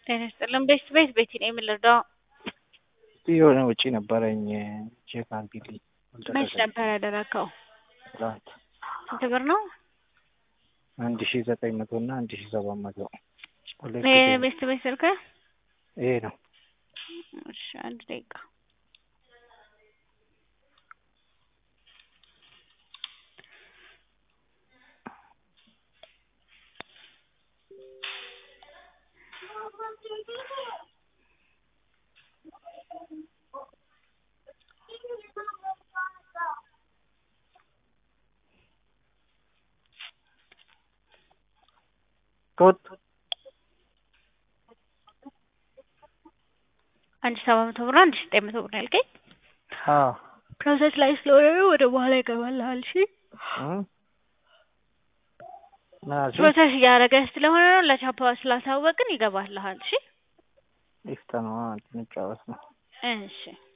ጤና ይስጥልን። ቤት ቤት ቤቲ ነኝ የምንረዳው። የሆነ ውጪ ነበረኝ ቼክ አድርጊልኝ። መች ነበር ያደረግከው? ትናንት ስንት ብር ነው? አንድ ሺ ዘጠኝ መቶ እና አንድ ሺ ሰባት መቶ ሁለት ይሄ ጊዜ ነው። ቤት ቤት ስልክ? ይሄ ነው። እሺ አንድ ደቂቃ ኮት አንድ ሺ ሰባት መቶ ብር አንድ ሺ ዘጠኝ መቶ ብር ነው ያልከኝ? አዎ ፕሮሰስ ላይ ስለሆነ ነው ወደ በኋላ ይገባልሃል። እሺ እም ምን አልሽኝ? ፕሮሰስ እያደረገ ስለሆነ ነው ለቻፓ ስላሳወቅን ይገባልሃል። እሺ ይፍጠነዋ እንጫወት ነው። እሺ